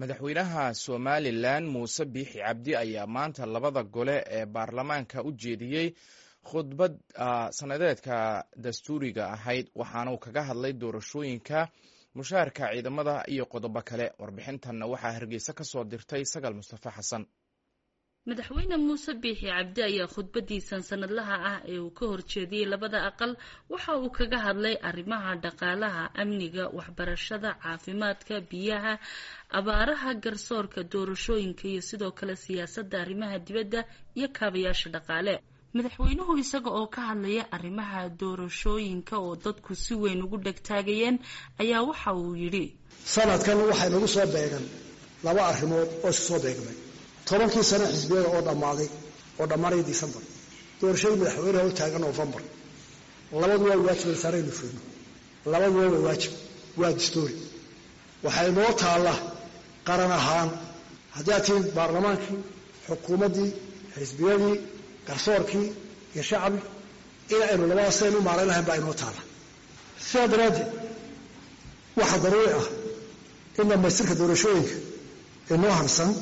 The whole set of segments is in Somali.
madaxweynaha somalilan muuse biixi cabdi ayaa maanta labada gole ee baarlamaanka u jeediyey khudbad sanadeedka dastuuriga ahayd waxaana uu kaga hadlay doorashooyinka mushaharka ciidamada iyo qodobo kale warbixintanna waxaa hargeysa ka soo dirtay sagal mustafa xasan madaxweyne muuse biixi cabdi ayaa khudbadiisan sanadlaha ah ee uu ka horjeediyey labada aqal waxa uu kaga hadlay arrimaha dhaqaalaha amniga waxbarashada caafimaadka biyaha abaaraha garsoorka doorashooyinka iyo sidoo kale siyaasadda arrimaha dibadda iyo kaabayaasha dhaqaale madaxweynuhu isaga oo ka hadlaya arrimaha doorashooyinka oo dadku si weyn ugu dhegtaagayeen ayaa waxa uu yidhi sanadkan waxay nagu soo beegan laba arrimood oo isku soo beegmay tobankii sano xisbiyada oo dhammaaday oo dhammaanaya decembar doorashadii madaxweyneha u taagan novembar labadu waa waajib saaraynu fulno labaduba waa waajib waa dastoori waxay noo taalla qaran ahaan haddii aad tihiin baarlamaankii xukuumaddii xisbiyadii garsoorkii iyo shacbi in aynu labada saynu u maarayn lahayn baa inoo taalla sidaa daraaddeed waxaa daruuri ah in dhammaystirka doorashooyinka inoo harsan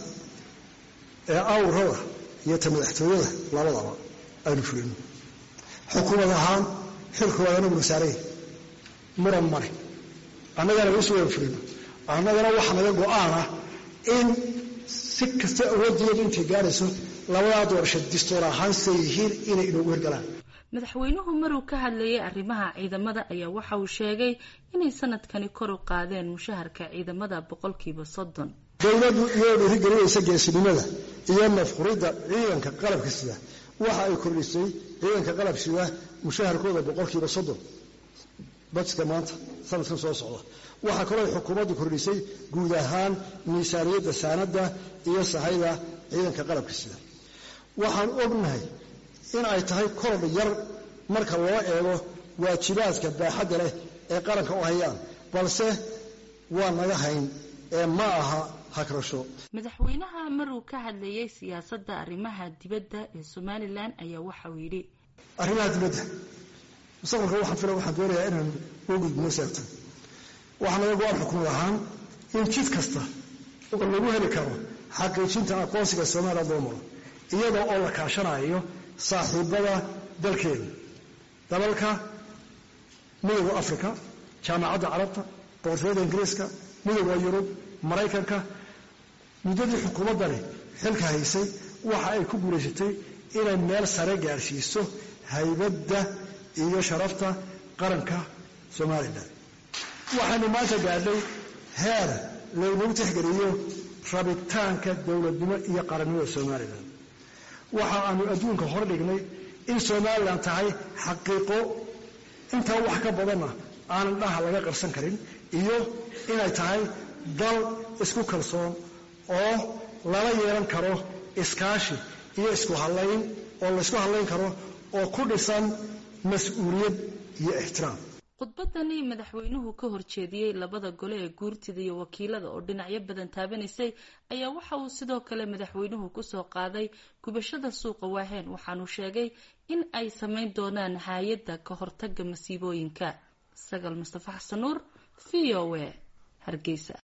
ee awrada iyo ta madaxtooyada labadaba aynu fulino xukuumad ahaan xilkooda anaguna saaraya muran male annagana isu wada fulino annagana waxa naga go-aanah in si kasta awooddeedu intay gaarayso labadaa doorasho distoor ahaan siday yihiin inay inoogu hirgalaan madaxweynuhu maruu ka hadlayay arrimaha ciidamada ayaa waxa uu sheegay inay sanadkani kor u qaadeen mushaharka ciidamada boqolkiiba soddon dowladdu iyadoo dhiirigelinaysa geesinimada iyo nafquridda ciidanka qalabka sida waxa ay kordhisay ciidanka qalab sida mushaharkooda boqolkiiba soddon bajka maanta sanadkan soo socda waxaa kaloo ay xukuumaddu kordhisay guud ahaan miisaaniyadda saanadda iyo sahayda ciidanka qalabka sida waxaan ognahay in ay tahay korodh yar marka loo eego waajibaadka baaxadda leh ee qaranka u hayaan balse waa naga hayn ee ma aha hagrasho madaxweynaha maruu ka hadlayay siyaasadda arrimaha dibadda ee somalilan ayaa waxa uu yidhi arrimaha dibadda mustaqbalka waxaan fila waxaan doonayaa inaan u gudbino seegto waxaa naga go-aan xukumad ahaan in jid kasta oo lagu heli karo xaqiijinta aqoonsiga somalilan loo maro iyadoo oo la kaashanayo saaxiibada dalkeeda dalalka midooda africa jaamacadda carabta boqortooyada ingiriiska midooda yurub maraykanka muddadii xukuumaddani xilka haysay waxa ay ku guulaysatay inay meel sare gaadhsiiso haybadda iyo sharafta qaranka somalilan waxaynu maanta gaadhay heer laynagu tixgeliyo rabitaanka dowladnimo iyo qarannimada somalilan waxa aanu adduunka hor dhignay in somalilan tahay xaqiiqo intaa wax ka badanna aanan dhaha laga qarsan karin iyo inay tahay dal isku kalsoon oo lala yeelan karo iskaashi iyo isku hadlayn oo laysku hadlayn karo oo ku dhisan mas-uuliyad iyo ixtiraam khudbadani madaxweynuhu ka horjeediyey labada gole ee guurtida iyo wakiilada oo dhinacyo badan taabanaysay ayaa waxa uu sidoo kale madaxweynuhu kusoo qaaday gubashada suuqa waaheen waxaanuu sheegay in ay samayn doonaan hay-adda ka hortaga masiibooyinka sagal mustafa xasan nuur v o a hargeysa